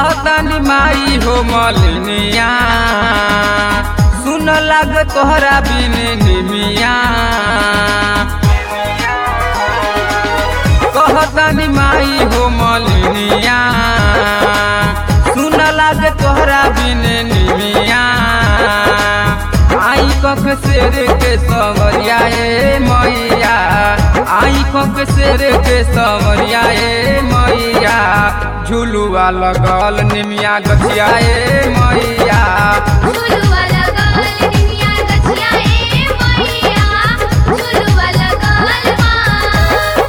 कहतनी माई हो मलिनिया सुन लग तोहरा बिन निमिया कहतनी माई हो मलिनिया सुन लग तोहरा बिन निमिया आई कख शेर के सवरिया ए मैया आई कख शेर के सवरिया ए मैया झुलुआ लगल निमिया गछिया ए मैया झुलुआ लगल निमिया गछिया ए मैया झुलुआ लगल बा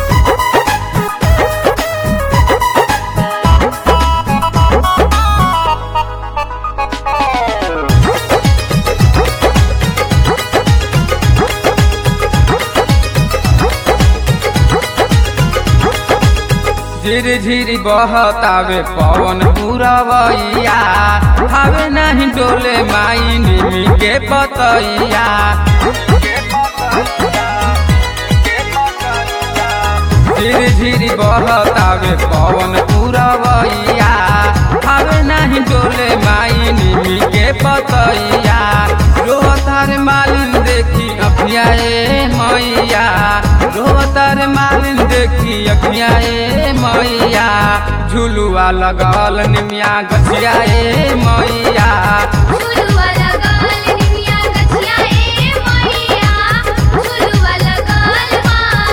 झिर झिर बहतावे पवन पुरवैया हवे नहीं डोले माई निमी के पतैया झिर झिर बहतावे पवन पुरवैया हवे नहीं डोले माई निमी के पतैया रोहतार मालिन देखी अखिया ए मैया रोहतार मालिन देखी अखिया ए मैया झुलुआ लगल निमिया गछिया ए मैया झुलुआ लगल निमिया गछिया ए मैया झुलुआ लगल बा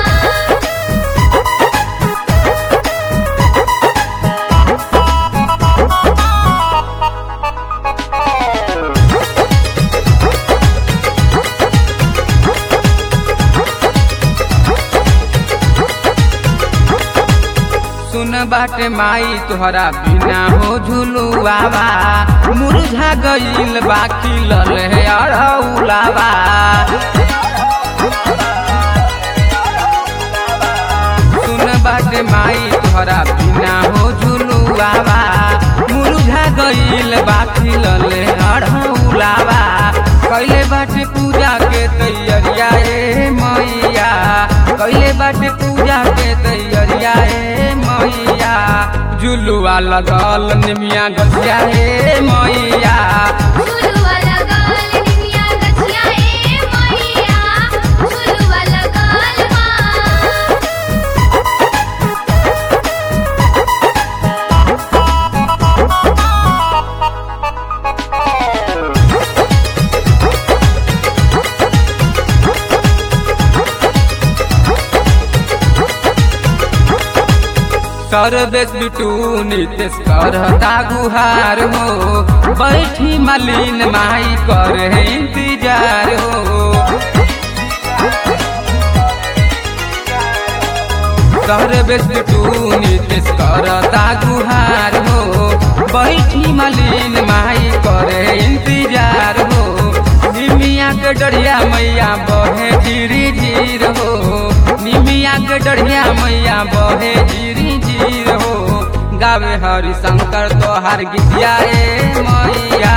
सुन बाटे माई तोहरा बिना हो झुलुआवा मुरझा गईल बाकी लल है अड़ौलावा सुन बाटे माई तोहरा बिना हो झुलुआवा मुरझा गईल बाकी लल है अड़ौलावा कैले बाटे पूजा के तैयारिया ए मैया कैले बाटे पूजा के तैयारिया ए मैया झुलुआ लगल निमिया गछिया ए मैया झुलुआ लगल निमिया गछिया ए मैया झुलुआ लगल बा सर्वेश बिटू नितेश करता गुहार हो बैठी मलिन माई कर इंतजार हो सर्वेश बिटू नितेश करता गुहार हो बैठी मलिन माई करे इंतजार हो निमिया के डरिया मैया बहे धीरे धीर हो निमिया के डरिया मैया बहे धीरे धीर हो गावे हरि शंकर तोहार गीतिया ए मैया